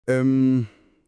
Em,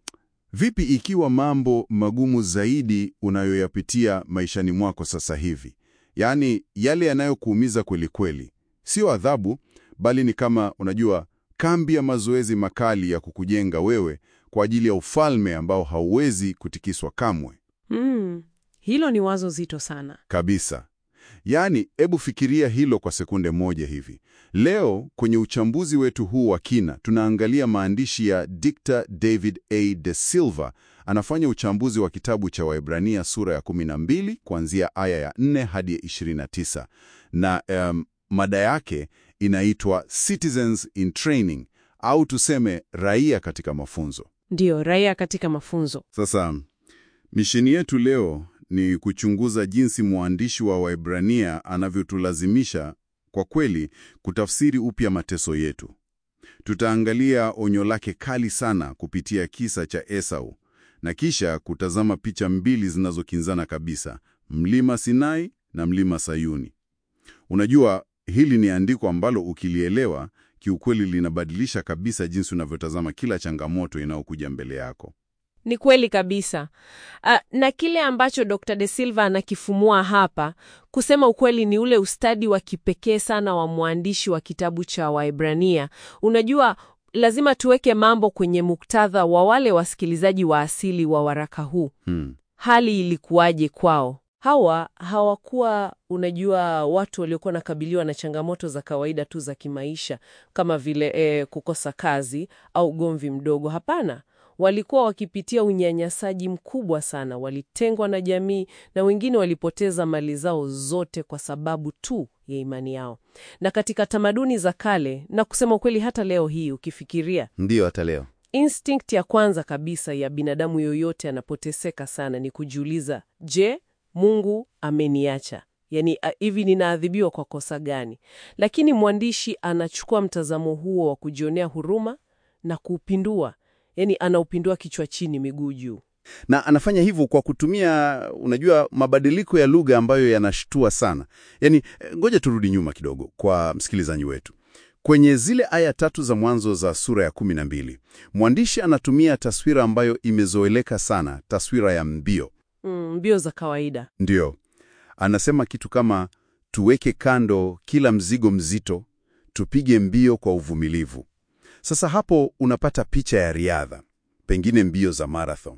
vipi ikiwa mambo magumu zaidi unayoyapitia maishani mwako sasa hivi, yaani yale yanayokuumiza kweli kweli, sio adhabu, bali ni kama unajua, kambi ya mazoezi makali ya kukujenga wewe kwa ajili ya ufalme ambao hauwezi kutikiswa kamwe Mm, hilo ni wazo zito sana. kabisa. Yaani, hebu fikiria hilo kwa sekunde moja hivi. Leo kwenye uchambuzi wetu huu wa kina, tunaangalia maandishi ya Dr. David A. De Silva. Anafanya uchambuzi wa kitabu cha Waebrania sura ya 12 kuanzia aya ya 4 hadi ya 29, na em, mada yake inaitwa Citizens in Training au tuseme raia katika mafunzo. Ndiyo, raia katika mafunzo. Sasa misheni yetu leo ni kuchunguza jinsi mwandishi wa Waebrania anavyotulazimisha kwa kweli kutafsiri upya mateso yetu. Tutaangalia onyo lake kali sana kupitia kisa cha Esau na kisha kutazama picha mbili zinazokinzana kabisa, mlima Sinai na mlima Sayuni. Unajua, hili ni andiko ambalo ukilielewa kiukweli linabadilisha kabisa jinsi unavyotazama kila changamoto inayokuja mbele yako. Ni kweli kabisa. Ah, na kile ambacho Dr. De Silva anakifumua hapa, kusema ukweli, ni ule ustadi wa kipekee sana wa mwandishi wa kitabu cha Waebrania. Unajua, lazima tuweke mambo kwenye muktadha wa wale wasikilizaji wa asili wa waraka huu. Hmm. Hali ilikuwaje kwao? Hawa hawakuwa, unajua, watu waliokuwa nakabiliwa na changamoto za kawaida tu za kimaisha kama vile eh, kukosa kazi au ugomvi mdogo. Hapana, walikuwa wakipitia unyanyasaji mkubwa sana. Walitengwa na jamii na wengine walipoteza mali zao zote kwa sababu tu ya imani yao. Na katika tamaduni za kale, na kusema ukweli, hata leo hii ukifikiria Ndiyo, hata leo. Instinct ya kwanza kabisa ya binadamu yoyote anapoteseka sana ni kujiuliza, je, Mungu ameniacha? Yaani, a- hivi ninaadhibiwa kwa kosa gani? Lakini mwandishi anachukua mtazamo huo wa kujionea huruma na kuupindua, yaani anaupindua kichwa chini, miguu juu. na anafanya hivyo kwa kutumia unajua, mabadiliko ya lugha ambayo yanashtua sana. Yaani, eh, ngoja turudi nyuma kidogo kwa msikilizaji wetu. Kwenye zile aya tatu za mwanzo za sura ya kumi na mbili mwandishi anatumia taswira ambayo imezoeleka sana, taswira ya mbio. Mm, mbio za kawaida. Ndiyo, anasema kitu kama tuweke kando kila mzigo mzito, tupige mbio kwa uvumilivu. Sasa hapo unapata picha ya riadha, pengine mbio za marathon.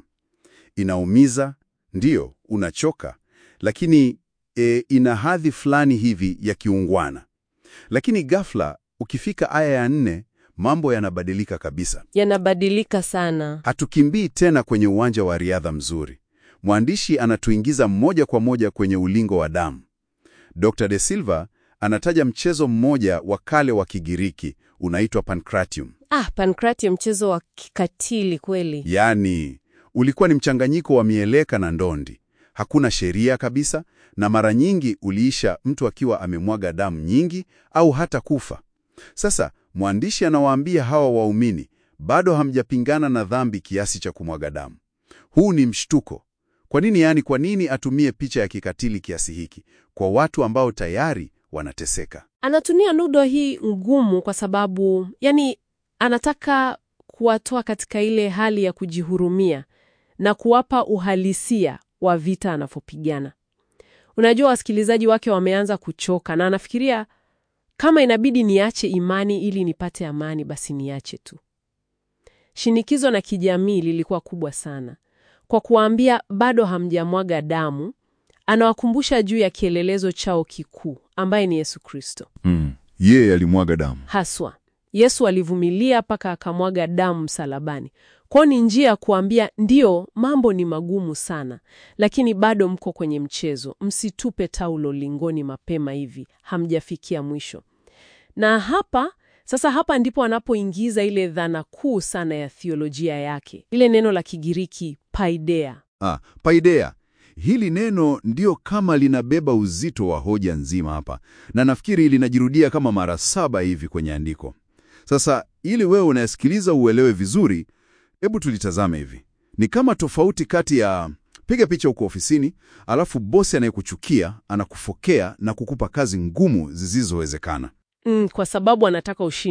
Inaumiza, ndiyo, unachoka, lakini e, ina hadhi fulani hivi ya kiungwana. Lakini ghafla ukifika aya ya nne, mambo yanabadilika kabisa. Yanabadilika sana. Hatukimbii tena kwenye uwanja wa riadha mzuri. Mwandishi anatuingiza moja kwa moja kwenye ulingo wa damu. Dr. De Silva anataja mchezo mmoja wa kale wa Kigiriki unaitwa Pancratium. Ah, Pancratium, mchezo wa kikatili kweli. Yaani, ulikuwa ni mchanganyiko wa mieleka na ndondi. Hakuna sheria kabisa, na mara nyingi uliisha mtu akiwa amemwaga damu nyingi au hata kufa. Sasa mwandishi anawaambia hawa waumini, bado hamjapingana na dhambi kiasi cha kumwaga damu. Huu ni mshtuko. Kwa nini? Yaani, kwa nini atumie picha ya kikatili kiasi hiki kwa watu ambao tayari wanateseka? Anatumia nudo hii ngumu kwa sababu yani, anataka kuwatoa katika ile hali ya kujihurumia na kuwapa uhalisia wa vita anavyopigana. Unajua, wasikilizaji wake wameanza kuchoka, na anafikiria kama inabidi niache imani ili nipate amani, basi niache tu. Shinikizo na kijamii lilikuwa kubwa sana. Kwa kuwaambia bado hamjamwaga damu, anawakumbusha juu ya kielelezo chao kikuu ambaye ni Yesu Kristo. Mm. Yeye alimwaga damu. Haswa Yesu alivumilia mpaka akamwaga damu msalabani. Kwao ni njia ya kuambia ndiyo, mambo ni magumu sana, lakini bado mko kwenye mchezo. Msitupe taulo lingoni mapema hivi, hamjafikia mwisho. Na hapa sasa, hapa ndipo anapoingiza ile dhana kuu sana ya thiolojia yake, ile neno la Kigiriki paideia. Ah, paideia. Hili neno ndio kama linabeba uzito wa hoja nzima hapa, na nafikiri linajirudia kama mara saba hivi kwenye andiko. Sasa ili wewe unayesikiliza uelewe vizuri, hebu tulitazame hivi. Ni kama tofauti kati ya piga picha huko ofisini, alafu bosi anayekuchukia anakufokea na kukupa kazi ngumu zisizowezekana. Mm, kwa sababu anataka ushindwe.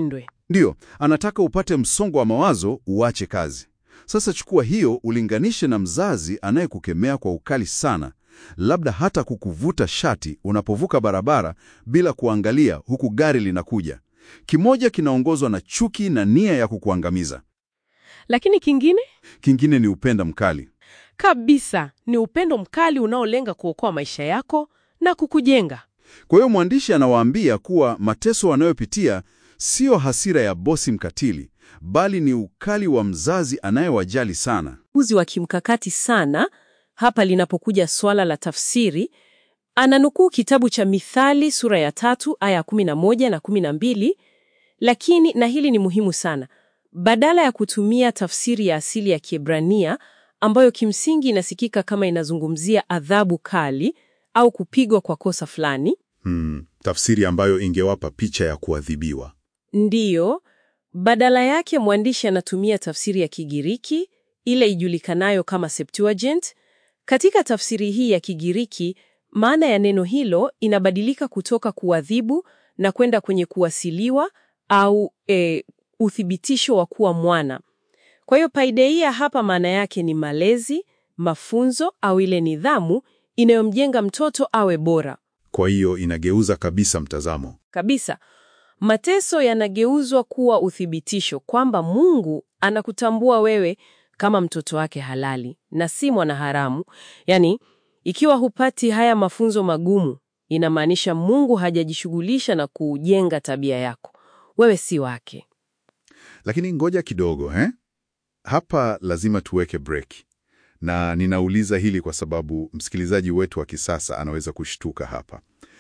Ndiyo, anataka upate msongo wa mawazo uache kazi. Sasa chukua hiyo ulinganishe na mzazi anayekukemea kwa ukali sana, labda hata kukuvuta shati unapovuka barabara bila kuangalia huku gari linakuja. Kimoja kinaongozwa na chuki na nia ya kukuangamiza, Lakini kingine kingine ni upenda mkali. kabisa ni upendo mkali unaolenga kuokoa maisha yako na kukujenga. Kwa hiyo mwandishi anawaambia kuwa mateso wanayopitia sio hasira ya bosi mkatili, bali ni ukali wa mzazi anayewajali sana. uzi wa kimkakati sana hapa linapokuja swala la tafsiri. Ananukuu kitabu cha Mithali sura ya tatu aya 11 na 12, lakini na hili ni muhimu sana, badala ya kutumia tafsiri ya asili ya Kiebrania ambayo kimsingi inasikika kama inazungumzia adhabu kali au kupigwa kwa kosa fulani, Hmm, tafsiri ambayo ingewapa picha ya kuadhibiwa. Ndiyo, badala yake mwandishi anatumia tafsiri ya Kigiriki ile ijulikanayo kama Septuagint. Katika tafsiri hii ya Kigiriki, maana ya neno hilo inabadilika kutoka kuadhibu na kwenda kwenye kuwasiliwa au e, uthibitisho wa kuwa mwana. Kwa hiyo paideia hapa maana yake ni malezi, mafunzo au ile nidhamu inayomjenga mtoto awe bora. Kwa hiyo inageuza kabisa mtazamo. Kabisa. Mateso yanageuzwa kuwa uthibitisho kwamba Mungu anakutambua wewe kama mtoto wake halali na si mwanaharamu. Yaani, ikiwa hupati haya mafunzo magumu, inamaanisha Mungu hajajishughulisha na kujenga tabia yako. Wewe si wake. Lakini ngoja kidogo eh? Hapa lazima tuweke break, na ninauliza hili kwa sababu msikilizaji wetu wa kisasa anaweza kushtuka hapa.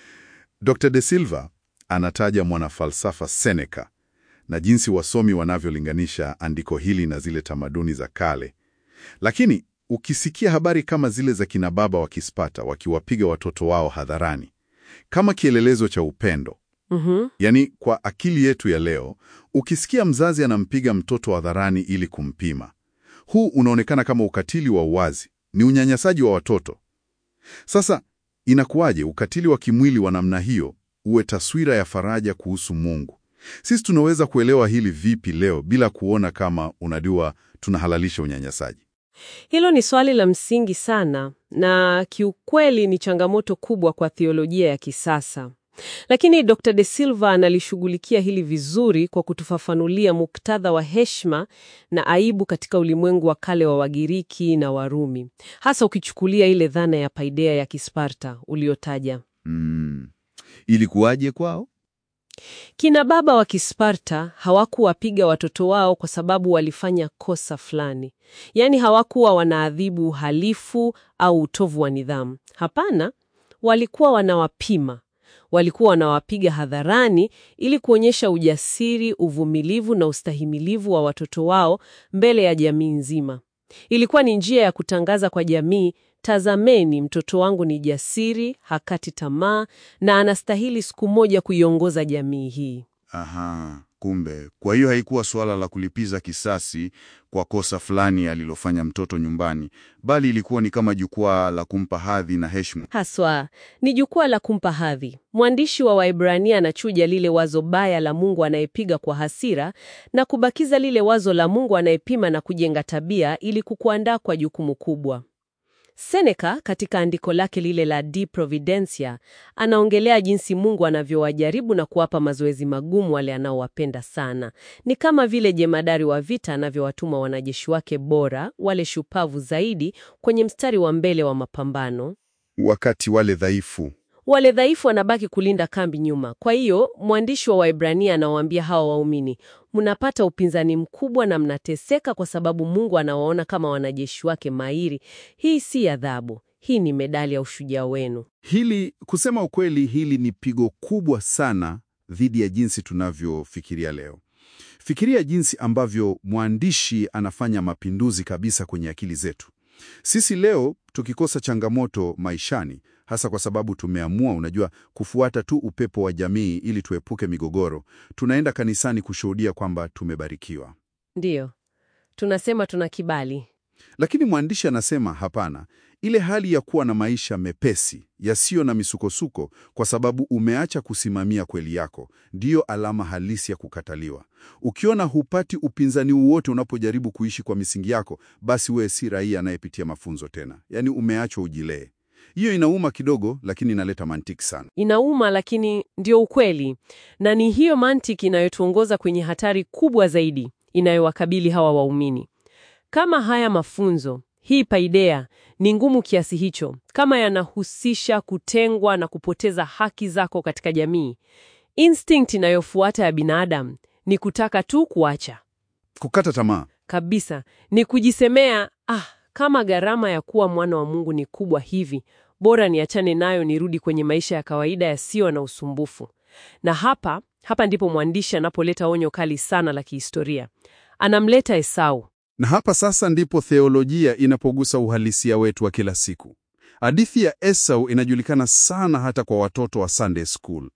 Dr. De Silva anataja mwanafalsafa Seneca na jinsi wasomi wanavyolinganisha andiko hili na zile tamaduni za kale, lakini ukisikia habari kama zile za kina baba wa Kispata wakiwapiga watoto wao hadharani kama kielelezo cha upendo Mhm. Yaani, kwa akili yetu ya leo, ukisikia mzazi anampiga mtoto hadharani ili kumpima, huu unaonekana kama ukatili wa uwazi, ni unyanyasaji wa watoto. Sasa inakuwaje ukatili wa kimwili wa namna hiyo uwe taswira ya faraja kuhusu Mungu? Sisi tunaweza kuelewa hili vipi leo bila kuona kama unajua tunahalalisha unyanyasaji? Hilo ni swali la msingi sana na kiukweli ni changamoto kubwa kwa theolojia ya kisasa. Lakini Dr. De Silva analishughulikia hili vizuri kwa kutufafanulia muktadha wa heshima na aibu katika ulimwengu wa kale wa Wagiriki na Warumi, hasa ukichukulia ile dhana ya paideia ya Kisparta uliotaja. Mm. Ilikuwaje kwao? Kina baba wa Kisparta hawakuwapiga watoto wao kwa sababu walifanya kosa fulani, yaani hawakuwa wanaadhibu uhalifu au utovu wa nidhamu. Hapana, walikuwa wanawapima. Walikuwa wanawapiga hadharani ili kuonyesha ujasiri, uvumilivu na ustahimilivu wa watoto wao mbele ya jamii nzima. Ilikuwa ni njia ya kutangaza kwa jamii, tazameni, mtoto wangu ni jasiri, hakati tamaa na anastahili siku moja kuiongoza jamii hii. Aha, kumbe. Kwa hiyo haikuwa suala la kulipiza kisasi kwa kosa fulani alilofanya mtoto nyumbani, bali ilikuwa ni kama jukwaa la kumpa hadhi na heshima. Haswa ni jukwaa la kumpa hadhi. Mwandishi wa Waebrania anachuja lile wazo baya la Mungu anayepiga kwa hasira na kubakiza lile wazo la Mungu anayepima na kujenga tabia ili kukuandaa kwa jukumu kubwa. Seneca katika andiko lake lile la De Providentia anaongelea jinsi Mungu anavyowajaribu na kuwapa mazoezi magumu wale anaowapenda sana. Ni kama vile jemadari wa vita anavyowatuma wanajeshi wake bora, wale shupavu zaidi, kwenye mstari wa mbele wa mapambano. Wakati wale dhaifu Wale dhaifu wanabaki kulinda kambi nyuma. Kwa hiyo mwandishi wa Waebrania anawaambia hawa waumini, mnapata upinzani mkubwa na mnateseka kwa sababu Mungu anawaona kama wanajeshi wake mahiri. Hii si adhabu, hii ni medali ya ushujaa wenu. Hili kusema ukweli, hili ni pigo kubwa sana dhidi ya jinsi tunavyofikiria leo. Fikiria jinsi ambavyo mwandishi anafanya mapinduzi kabisa kwenye akili zetu. Sisi leo tukikosa changamoto maishani, hasa kwa sababu tumeamua, unajua, kufuata tu upepo wa jamii ili tuepuke migogoro, tunaenda kanisani kushuhudia kwamba tumebarikiwa. Ndiyo, tunasema tuna kibali. Lakini mwandishi anasema hapana, ile hali ya kuwa na maisha mepesi yasiyo na misukosuko kwa sababu umeacha kusimamia kweli yako ndiyo alama halisi ya kukataliwa. Ukiona hupati upinzani wowote unapojaribu kuishi kwa misingi yako, basi wewe si raia anayepitia mafunzo tena, yaani umeachwa ujilee. Hiyo inauma kidogo, lakini inaleta mantiki sana. Inauma, lakini ndio ukweli, na ni hiyo mantiki inayotuongoza kwenye hatari kubwa zaidi inayowakabili hawa waumini. Kama haya mafunzo, hii paideia ni ngumu kiasi hicho, kama yanahusisha kutengwa na kupoteza haki zako katika jamii, instinct inayofuata ya binadamu ni kutaka tu kuacha Kukata tamaa. kabisa, ni kujisemea ah, kama gharama ya kuwa mwana wa Mungu ni kubwa hivi, bora niachane nayo, nirudi kwenye maisha ya kawaida yasiyo na usumbufu. Na hapa hapa ndipo mwandishi anapoleta onyo kali sana la kihistoria. Anamleta Esau. Na hapa sasa ndipo theolojia inapogusa uhalisia wetu wa kila siku. Hadithi ya Esau inajulikana sana hata kwa watoto wa Sunday school.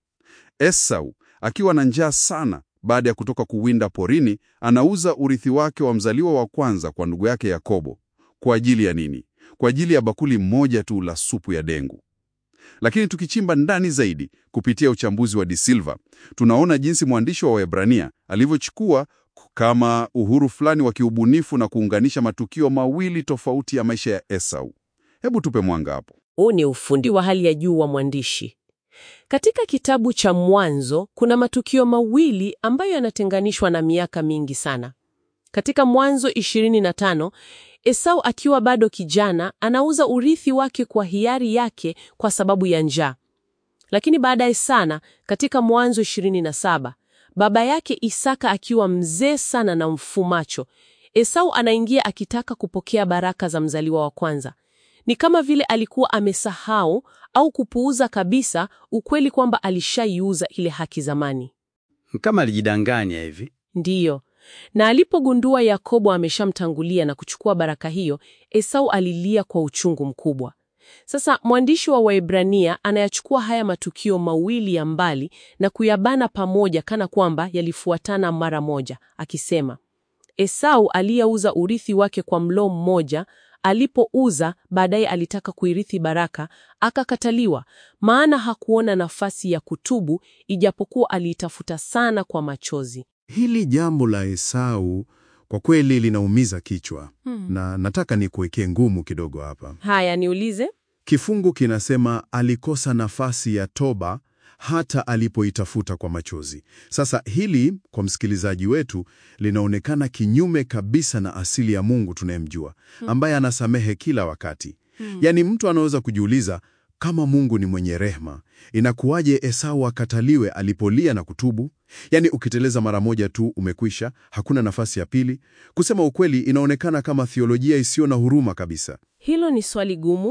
Esau akiwa na njaa sana baada ya kutoka kuwinda porini, anauza urithi wake wa mzaliwa wa kwanza kwa ndugu yake Yakobo. Kwa ajili ya nini? Kwa ajili ya bakuli moja tu la supu ya dengu. Lakini tukichimba ndani zaidi kupitia uchambuzi wa De Silva, tunaona jinsi mwandishi wa Waebrania alivyochukua kama uhuru fulani wa kiubunifu na kuunganisha matukio mawili tofauti ya maisha ya Esau. Hebu tupe mwanga hapo. Huu ni ufundi wa hali ya juu wa mwandishi. Katika kitabu cha Mwanzo kuna matukio mawili ambayo yanatenganishwa na miaka mingi sana. Katika Mwanzo 25, Esau akiwa bado kijana anauza urithi wake kwa hiari yake kwa sababu ya njaa. Lakini baadaye sana, katika Mwanzo 27, baba yake Isaka akiwa mzee sana na mfumacho, Esau anaingia akitaka kupokea baraka za mzaliwa wa kwanza. Ni kama vile alikuwa amesahau au kupuuza kabisa ukweli kwamba alishaiuza ile haki zamani. Kama alijidanganya hivi. Ndiyo. Na alipogundua Yakobo ameshamtangulia na kuchukua baraka hiyo, Esau alilia kwa uchungu mkubwa. Sasa mwandishi wa Waebrania anayachukua haya matukio mawili ya mbali na kuyabana pamoja kana kwamba yalifuatana mara moja, akisema Esau aliyeuza urithi wake kwa mlo mmoja alipouza baadaye alitaka kuirithi baraka, akakataliwa, maana hakuona nafasi ya kutubu, ijapokuwa aliitafuta sana kwa machozi. Hili jambo la Esau kwa kweli linaumiza kichwa na nataka nikuwekee ngumu kidogo hapa. Haya, niulize. Kifungu kinasema alikosa nafasi ya toba hata alipoitafuta kwa machozi. Sasa hili kwa msikilizaji wetu linaonekana kinyume kabisa na asili ya Mungu tunayemjua, ambaye anasamehe kila wakati. Yaani mtu anaweza kujiuliza kama Mungu ni mwenye rehema, inakuwaje Esau akataliwe alipolia na kutubu? Yaani ukiteleza mara moja tu umekwisha, hakuna nafasi ya pili. Kusema ukweli, inaonekana kama theolojia isiyo na huruma kabisa. Hilo ni swali gumu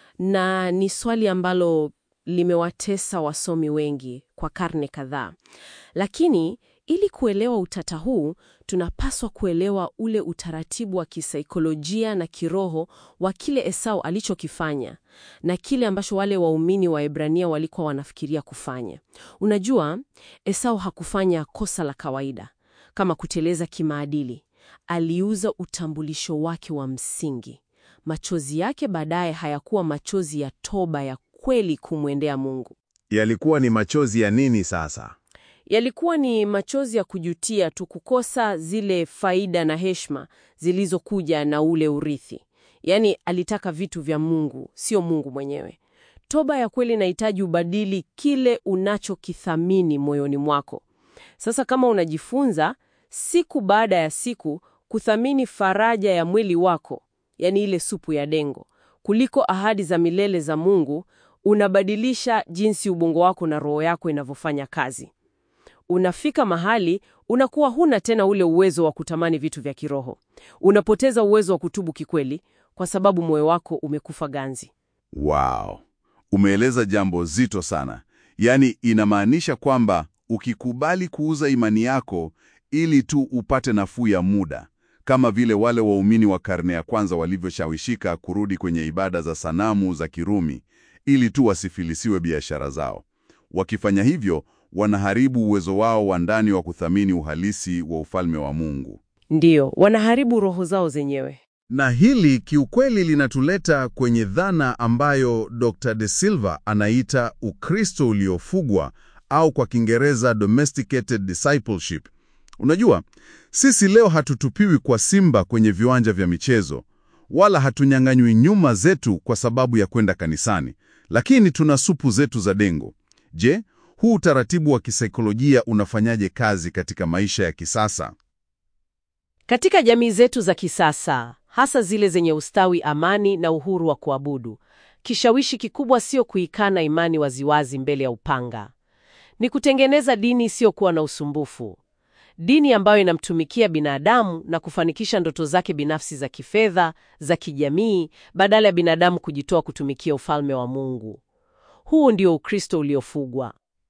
na ni swali ambalo limewatesa wasomi wengi kwa karne kadhaa. Lakini ili kuelewa utata huu, tunapaswa kuelewa ule utaratibu wa kisaikolojia na kiroho wa kile Esau alichokifanya na kile ambacho wale waumini wa Ebrania walikuwa wanafikiria kufanya. Unajua, Esau hakufanya kosa la kawaida kama kuteleza kimaadili. Aliuza utambulisho wake wa msingi. Machozi yake baadaye hayakuwa machozi ya toba ya kweli kumwendea Mungu. Yalikuwa ni machozi ya nini sasa? Yalikuwa ni machozi ya kujutia tu kukosa zile faida na heshima zilizokuja na ule urithi. Yaani alitaka vitu vya Mungu, sio Mungu mwenyewe. Toba ya kweli inahitaji ubadili kile unachokithamini moyoni mwako. Sasa kama unajifunza siku baada ya siku kuthamini faraja ya mwili wako, yaani ile supu ya dengo, kuliko ahadi za milele za Mungu, unabadilisha jinsi ubongo wako na roho yako inavyofanya kazi. Unafika mahali unakuwa huna tena ule uwezo wa kutamani vitu vya kiroho. Unapoteza uwezo wa kutubu kikweli kwa sababu moyo wako umekufa ganzi. Wow, umeeleza jambo zito sana. Yaani inamaanisha kwamba ukikubali kuuza imani yako ili tu upate nafuu ya muda, kama vile wale waumini wa karne ya kwanza walivyoshawishika kurudi kwenye ibada za sanamu za Kirumi ili tu wasifilisiwe biashara zao. Wakifanya hivyo, wanaharibu uwezo wao wa ndani wa kuthamini uhalisi wa ufalme wa Mungu. Ndiyo, wanaharibu roho zao zenyewe. Na hili kiukweli linatuleta kwenye dhana ambayo Dr. De Silva anaita Ukristo uliofugwa au kwa Kiingereza domesticated discipleship. Unajua, sisi leo hatutupiwi kwa simba kwenye viwanja vya michezo, wala hatunyang'anywi nyuma zetu kwa sababu ya kwenda kanisani, lakini tuna supu zetu za dengo. Je, huu utaratibu wa kisaikolojia unafanyaje kazi katika maisha ya kisasa? Katika jamii zetu za kisasa, hasa zile zenye ustawi, amani na uhuru wa kuabudu, kishawishi kikubwa sio kuikana imani waziwazi mbele ya upanga. Ni kutengeneza dini isiyokuwa na usumbufu, dini ambayo inamtumikia binadamu na kufanikisha ndoto zake binafsi za kifedha, za kijamii, badala ya binadamu kujitoa kutumikia ufalme wa Mungu. Huu ndio Ukristo uliofugwa.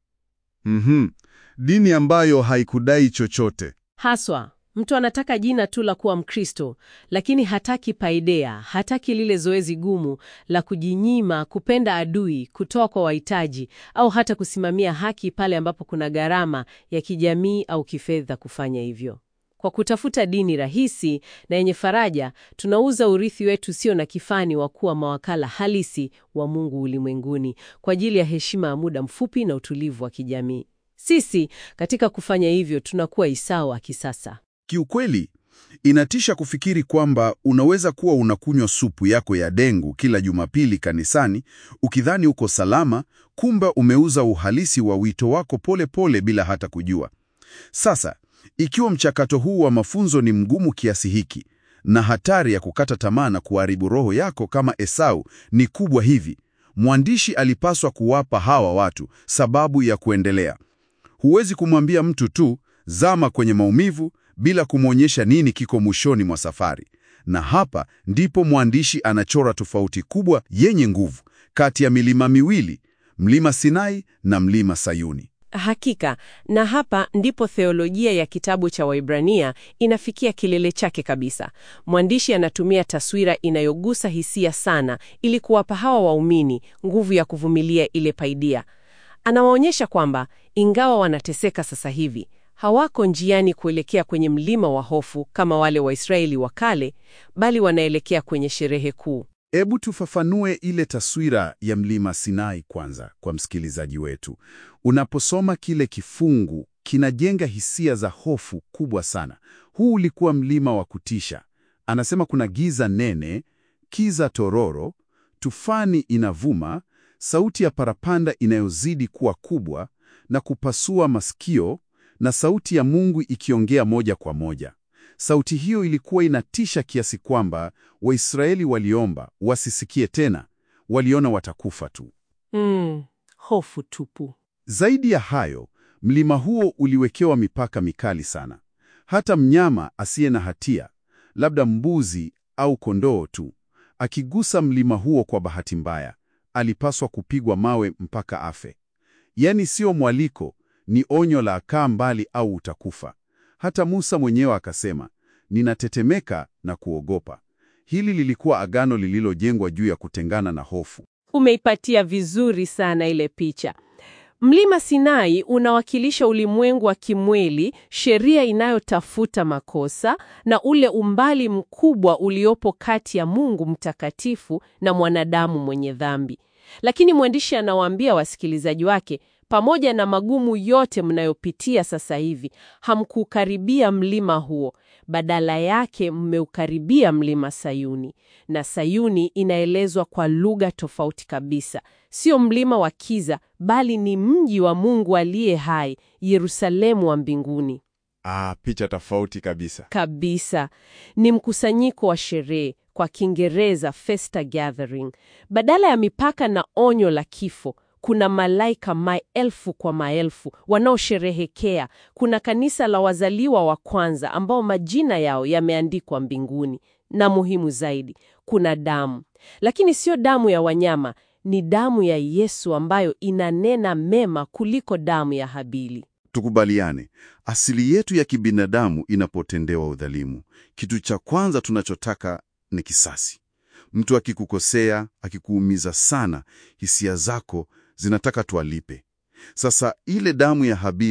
Mhm. Dini ambayo haikudai chochote. Haswa, mtu anataka jina tu la kuwa Mkristo, lakini hataki paideia, hataki lile zoezi gumu la kujinyima, kupenda adui, kutoa kwa wahitaji, au hata kusimamia haki pale ambapo kuna gharama ya kijamii au kifedha kufanya hivyo. Kwa kutafuta dini rahisi na yenye faraja, tunauza urithi wetu sio na kifani wa kuwa mawakala halisi wa Mungu ulimwenguni kwa ajili ya heshima ya muda mfupi na utulivu wa kijamii. Sisi katika kufanya hivyo tunakuwa Esau wa kisasa. Kiukweli, inatisha kufikiri kwamba unaweza kuwa unakunywa supu yako ya dengu kila Jumapili kanisani ukidhani uko salama, kumbe umeuza uhalisi wa wito wako pole pole bila hata kujua. Sasa, ikiwa mchakato huu wa mafunzo ni mgumu kiasi hiki na hatari ya kukata tamaa na kuharibu roho yako kama Esau ni kubwa hivi, mwandishi alipaswa kuwapa hawa watu sababu ya kuendelea. Huwezi kumwambia mtu tu zama kwenye maumivu bila kumwonyesha nini kiko mwishoni mwa safari. Na hapa ndipo mwandishi anachora tofauti kubwa yenye nguvu kati ya milima miwili, mlima Sinai na mlima Sayuni. Hakika, na hapa ndipo theolojia ya kitabu cha Waibrania inafikia kilele chake kabisa. Mwandishi anatumia taswira inayogusa hisia sana ili kuwapa hawa waumini nguvu ya kuvumilia ile paidia. Anawaonyesha kwamba ingawa wanateseka sasa hivi, hawako njiani kuelekea kwenye mlima wa hofu kama wale Waisraeli wa kale, bali wanaelekea kwenye sherehe kuu. Hebu tufafanue ile taswira ya mlima Sinai kwanza kwa msikilizaji wetu. Unaposoma kile kifungu, kinajenga hisia za hofu kubwa sana. Huu ulikuwa mlima wa kutisha. Anasema kuna giza nene, kiza tororo, tufani inavuma, sauti ya parapanda inayozidi kuwa kubwa na kupasua masikio, na sauti ya Mungu ikiongea moja kwa moja. Sauti hiyo ilikuwa inatisha kiasi kwamba Waisraeli waliomba wasisikie tena, waliona watakufa tu. Mm, hofu tupu. Zaidi ya hayo, mlima huo uliwekewa mipaka mikali sana. Hata mnyama asiye na hatia, labda mbuzi au kondoo tu, akigusa mlima huo kwa bahati mbaya, alipaswa kupigwa mawe mpaka afe. Yaani sio mwaliko, ni onyo la kaa mbali au utakufa. Hata Musa mwenyewe akasema, ninatetemeka na kuogopa. Hili lilikuwa agano lililojengwa juu ya kutengana na hofu. Umeipatia vizuri sana ile picha. Mlima Sinai unawakilisha ulimwengu wa kimwili, sheria inayotafuta makosa na ule umbali mkubwa uliopo kati ya Mungu mtakatifu na mwanadamu mwenye dhambi. Lakini mwandishi anawaambia wasikilizaji wake, pamoja na magumu yote mnayopitia sasa hivi, hamkukaribia mlima huo. Badala yake mmeukaribia mlima Sayuni. Na Sayuni inaelezwa kwa lugha tofauti kabisa. Sio mlima wa kiza, bali ni mji wa Mungu aliye hai, Yerusalemu wa mbinguni. Ah, picha tofauti kabisa. Kabisa. Ni mkusanyiko wa sherehe, kwa Kiingereza festa gathering. Badala ya mipaka na onyo la kifo, kuna malaika maelfu kwa maelfu wanaosherehekea. Kuna kanisa la wazaliwa wa kwanza ambao majina yao yameandikwa mbinguni, na muhimu zaidi, kuna damu. Lakini sio damu ya wanyama, ni damu ya Yesu ambayo inanena mema kuliko damu ya Habili. Tukubaliane, asili yetu ya kibinadamu inapotendewa udhalimu, kitu cha kwanza tunachotaka ni kisasi. Mtu akikukosea, akikuumiza sana, hisia zako zinataka tualipe. Sasa ile damu ya Habili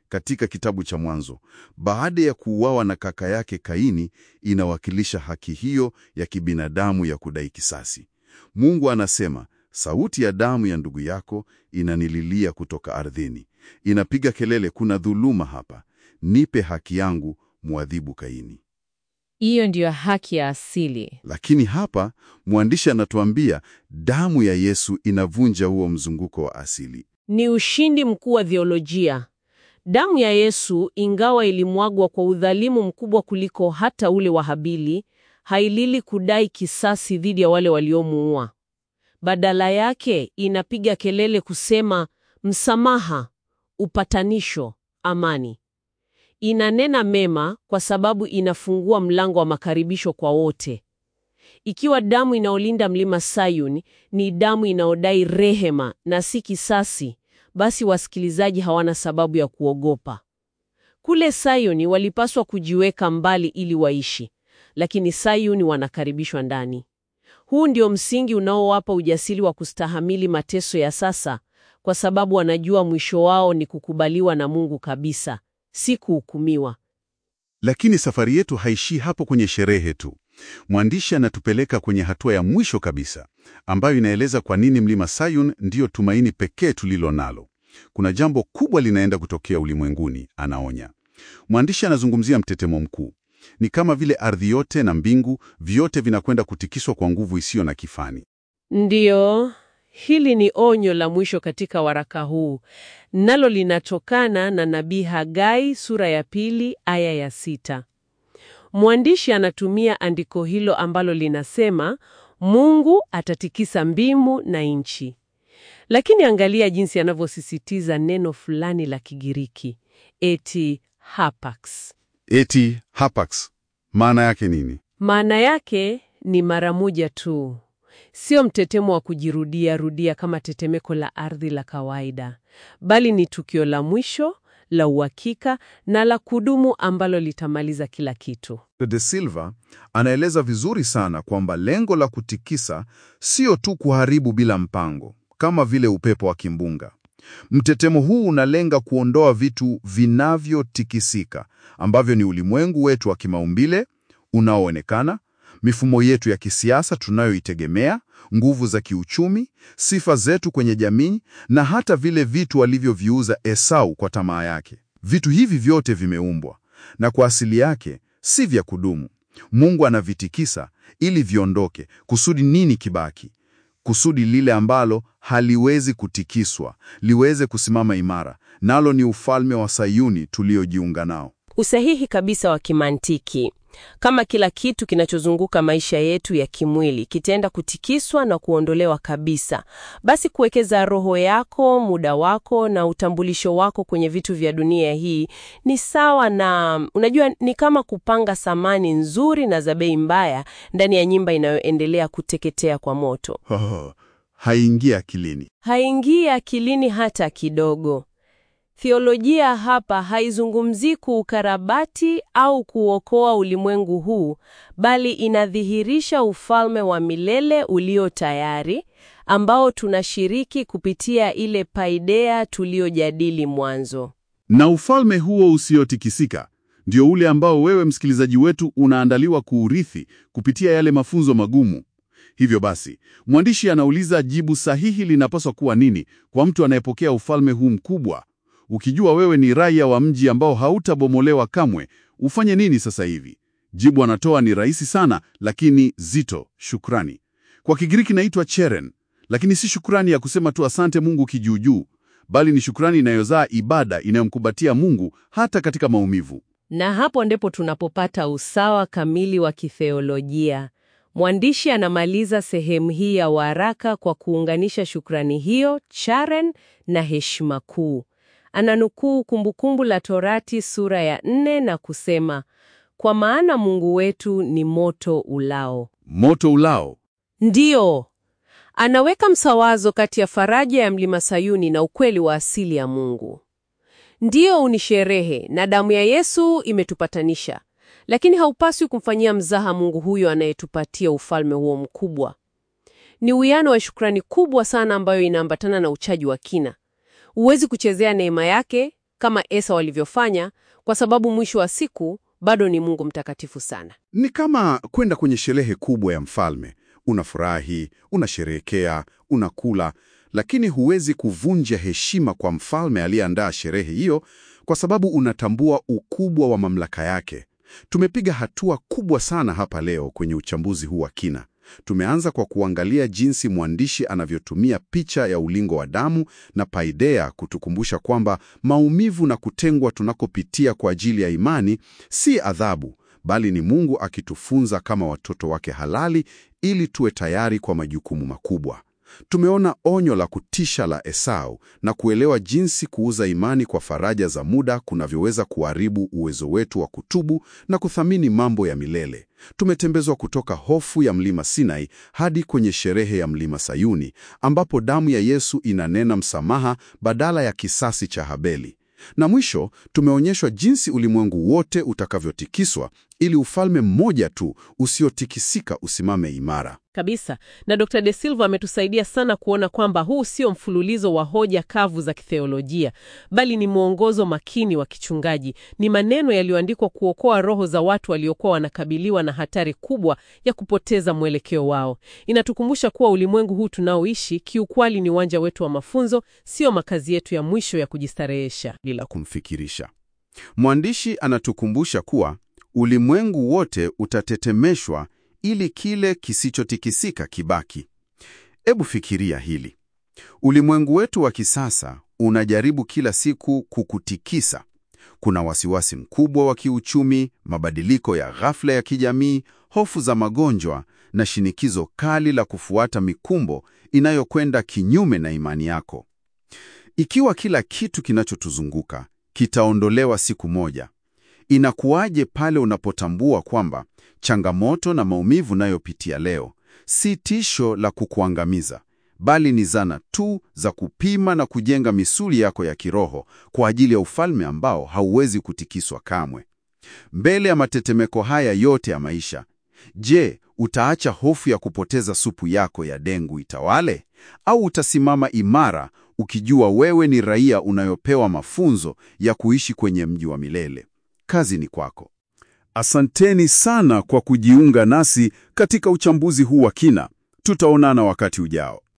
katika kitabu cha Mwanzo, baada ya kuuawa na kaka yake Kaini, inawakilisha haki hiyo ya kibinadamu ya kudai kisasi. Mungu anasema, sauti ya damu ya ndugu yako inanililia kutoka ardhini, inapiga kelele, kuna dhuluma hapa, nipe haki yangu, mwadhibu Kaini. Hiyo ndiyo haki ya asili. Lakini hapa mwandishi anatuambia damu ya Yesu inavunja huo mzunguko wa asili. Ni ushindi mkuu wa theolojia. Damu ya Yesu, ingawa ilimwagwa kwa udhalimu mkubwa kuliko hata ule wa Habili, hailili kudai kisasi dhidi ya wale waliomuua. Badala yake inapiga kelele kusema msamaha, upatanisho, amani. Inanena mema kwa sababu inafungua mlango wa makaribisho kwa wote. Ikiwa damu inaolinda mlima Sayuni ni damu inaodai rehema na si kisasi, basi wasikilizaji hawana sababu ya kuogopa. Kule Sayuni walipaswa kujiweka mbali ili waishi, lakini Sayuni wanakaribishwa ndani. Huu ndio msingi unaowapa ujasiri wa kustahamili mateso ya sasa, kwa sababu wanajua mwisho wao ni kukubaliwa na Mungu kabisa, si kuhukumiwa. Lakini safari yetu haishii hapo kwenye sherehe tu. Mwandishi anatupeleka kwenye hatua ya mwisho kabisa, ambayo inaeleza kwa nini mlima Sayun ndiyo tumaini pekee tulilo nalo. Kuna jambo kubwa linaenda kutokea ulimwenguni, anaonya. Mwandishi anazungumzia mtetemo mkuu. Ni kama vile ardhi yote na mbingu vyote vinakwenda kutikiswa kwa nguvu isiyo na kifani. Ndiyo, hili ni onyo la mwisho katika waraka huu, nalo linatokana na nabii Hagai sura ya pili aya ya sita. Mwandishi anatumia andiko hilo ambalo linasema Mungu atatikisa mbingu na nchi. Lakini angalia jinsi anavyosisitiza neno fulani la Kigiriki, eti hapax. Eti hapax, maana yake nini? Maana yake ni mara moja tu, sio mtetemo wa kujirudia rudia kama tetemeko la ardhi la kawaida, bali ni tukio la mwisho la uhakika na la kudumu ambalo litamaliza kila kitu. De Silva anaeleza vizuri sana kwamba lengo la kutikisa sio tu kuharibu bila mpango, kama vile upepo wa kimbunga. Mtetemo huu unalenga kuondoa vitu vinavyotikisika ambavyo ni ulimwengu wetu wa kimaumbile unaoonekana, mifumo yetu ya kisiasa tunayoitegemea, nguvu za kiuchumi, sifa zetu kwenye jamii na hata vile vitu alivyoviuza Esau kwa tamaa yake. Vitu hivi vyote vimeumbwa na kwa asili yake si vya kudumu. Mungu anavitikisa ili viondoke. Kusudi nini kibaki? Kusudi lile ambalo haliwezi kutikiswa liweze kusimama imara, nalo ni ufalme wa Sayuni tuliojiunga nao. Usahihi kabisa wa kimantiki. Kama kila kitu kinachozunguka maisha yetu ya kimwili kitaenda kutikiswa na kuondolewa kabisa, basi kuwekeza roho yako, muda wako na utambulisho wako kwenye vitu vya dunia hii ni sawa na, unajua, ni kama kupanga samani nzuri na za bei mbaya ndani ya nyumba inayoendelea kuteketea kwa moto. Oh, haingia akilini. Haingii akilini hata kidogo. Theolojia hapa haizungumzii kuukarabati au kuokoa ulimwengu huu, bali inadhihirisha ufalme wa milele ulio tayari ambao tunashiriki kupitia ile paideia tuliyojadili mwanzo. Na ufalme huo usiotikisika ndio ule ambao wewe msikilizaji wetu unaandaliwa kuurithi kupitia yale mafunzo magumu. Hivyo basi, mwandishi anauliza jibu sahihi linapaswa kuwa nini kwa mtu anayepokea ufalme huu mkubwa? Ukijua wewe ni raia wa mji ambao hautabomolewa kamwe, ufanye nini sasa hivi? Jibu anatoa ni rahisi sana, lakini zito: shukrani. Kwa Kigiriki inaitwa cheren, lakini si shukrani ya kusema tu asante Mungu kijuujuu, bali ni shukrani inayozaa ibada inayomkubatia Mungu hata katika maumivu. Na hapo ndipo tunapopata usawa kamili wa kitheolojia. Mwandishi anamaliza sehemu hii ya waraka kwa kuunganisha shukrani hiyo, charen, na heshima kuu. Ananukuu Kumbukumbu la Torati sura ya nne na kusema, kwa maana Mungu wetu ni moto ulao. Moto ulao. Ndiyo, anaweka msawazo kati ya faraja ya mlima Sayuni na ukweli wa asili ya Mungu. Ndiyo, ni sherehe na damu ya Yesu imetupatanisha, lakini haupaswi kumfanyia mzaha Mungu huyo anayetupatia ufalme huo mkubwa. Ni uwiano wa shukrani kubwa sana ambayo inaambatana na uchaji wa kina. Huwezi kuchezea neema yake kama Esau alivyofanya, kwa sababu mwisho wa siku bado ni Mungu mtakatifu sana. Ni kama kwenda kwenye sherehe kubwa ya mfalme. Unafurahi, unasherehekea, unakula, lakini huwezi kuvunja heshima kwa mfalme aliyeandaa sherehe hiyo kwa sababu unatambua ukubwa wa mamlaka yake. Tumepiga hatua kubwa sana hapa leo kwenye uchambuzi huu wa kina. Tumeanza kwa kuangalia jinsi mwandishi anavyotumia picha ya ulingo wa damu na paideia kutukumbusha kwamba maumivu na kutengwa tunakopitia kwa ajili ya imani si adhabu, bali ni Mungu akitufunza kama watoto wake halali ili tuwe tayari kwa majukumu makubwa. Tumeona onyo la kutisha la Esau na kuelewa jinsi kuuza imani kwa faraja za muda kunavyoweza kuharibu uwezo wetu wa kutubu na kuthamini mambo ya milele. Tumetembezwa kutoka hofu ya mlima Sinai hadi kwenye sherehe ya mlima Sayuni, ambapo damu ya Yesu inanena msamaha badala ya kisasi cha Habeli. Na mwisho tumeonyeshwa jinsi ulimwengu wote utakavyotikiswa ili ufalme mmoja tu usiotikisika usimame imara. Kabisa. Na Dr. De Silva ametusaidia sana kuona kwamba huu sio mfululizo wa hoja kavu za kitheolojia, bali ni mwongozo makini wa kichungaji. Ni maneno yaliyoandikwa kuokoa roho za watu waliokuwa wanakabiliwa na hatari kubwa ya kupoteza mwelekeo wao. Inatukumbusha kuwa ulimwengu huu tunaoishi kiukweli ni uwanja wetu wa mafunzo, sio makazi yetu ya mwisho ya kujistarehesha. Bila kumfikirisha, mwandishi anatukumbusha kuwa ulimwengu wote utatetemeshwa ili kile kisichotikisika kibaki. Ebu fikiria hili. Ulimwengu wetu wa kisasa unajaribu kila siku kukutikisa. Kuna wasiwasi mkubwa wa kiuchumi, mabadiliko ya ghafla ya kijamii, hofu za magonjwa na shinikizo kali la kufuata mikumbo inayokwenda kinyume na imani yako. Ikiwa kila kitu kinachotuzunguka kitaondolewa siku moja, inakuwaje pale unapotambua kwamba changamoto na maumivu nayopitia leo si tisho la kukuangamiza, bali ni zana tu za kupima na kujenga misuli yako ya kiroho kwa ajili ya ufalme ambao hauwezi kutikiswa kamwe. Mbele ya matetemeko haya yote ya maisha, je, utaacha hofu ya kupoteza supu yako ya dengu itawale, au utasimama imara ukijua wewe ni raia unayopewa mafunzo ya kuishi kwenye mji wa milele? Kazi ni kwako. Asanteni sana kwa kujiunga nasi katika uchambuzi huu wa kina. Tutaonana wakati ujao.